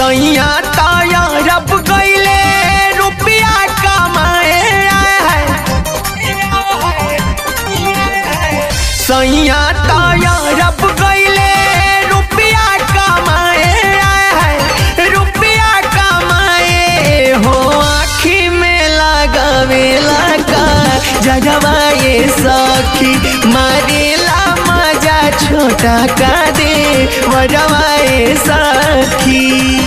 सैया ताया रब गईले रुपया कमाए सैया ताया रब गईले रुपया कमाए रुपया कमाए हो आखी में लगावे लगा जगवाए सखी मारेला मजा छोटा का दे वजवाए सखी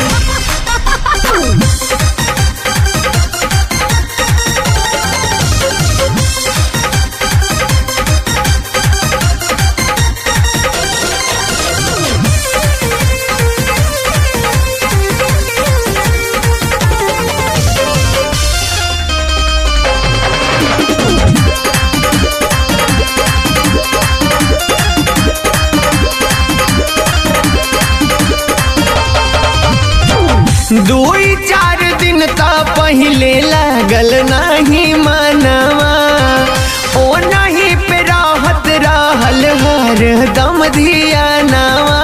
दुई चार दिन त पहिले लागल नाही मनवा ओ नहीं पे राहत रहल हर दम धियानवा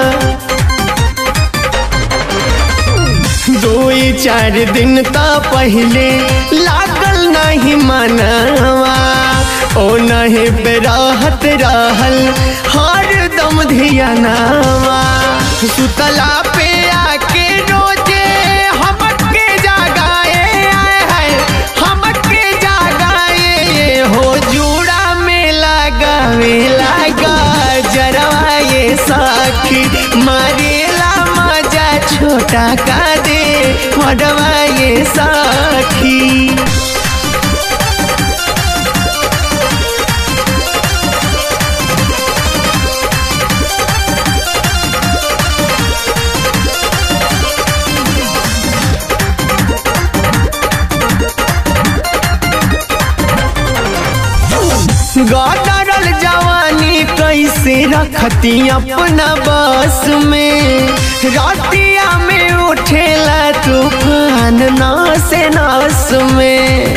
दुई चार दिन त पहिले लागल नहीं मनवा ओ नहीं पे राहत रहल हर दम धियानवा सुतला पे आके रोजे हमके जागाए आए है हमके जागाए हो जूड़ा में लगावे लगा जरवाए साखी मारेला मजा छोटा का दे मडवाए साखी गदरल जवानी कैसे रखती अपना बस में रातिया में उठेला तूफान नास नास में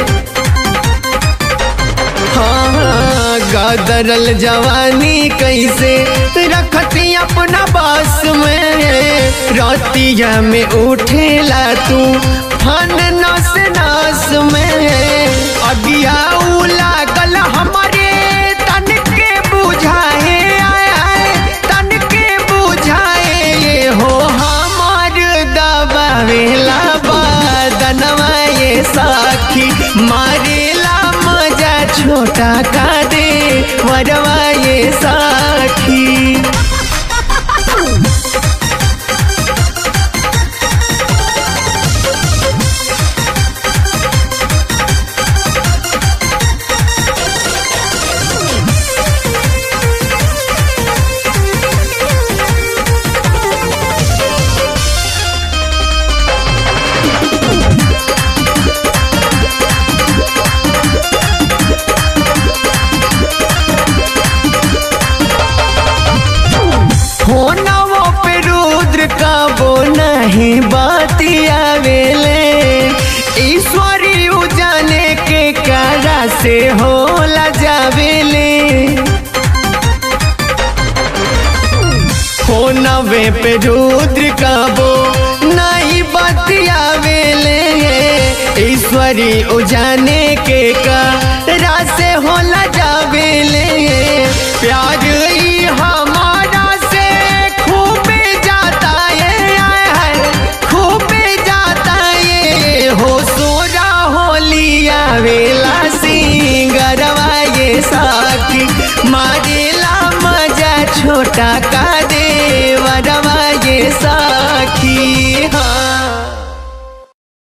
हाँ गदरल जवानी कैसे रखती अपना बस में रातिया में उठेला तू फन नस नस में अगिया लागल हमारे तन के बुझाए आए आए तन के बुझाए ये हो हमार दबावेला बदनवा ये साखी मारेला मजा छोटा का दे वरवा ये साखी फोनवो पे रुद्र का वो नहीं बातिया वेले ईश्वरी उजाने के कारा से होला जावेले फोनवे पे रुद्र का वो नहीं बातिया वेले ईश्वरी उजाने के कारा से होला जावेले प्यार ई हमारा से खूब जाता है आए है खूब जाता ये हो सोरा होलिया वेला सिंगरवा ये साखी मार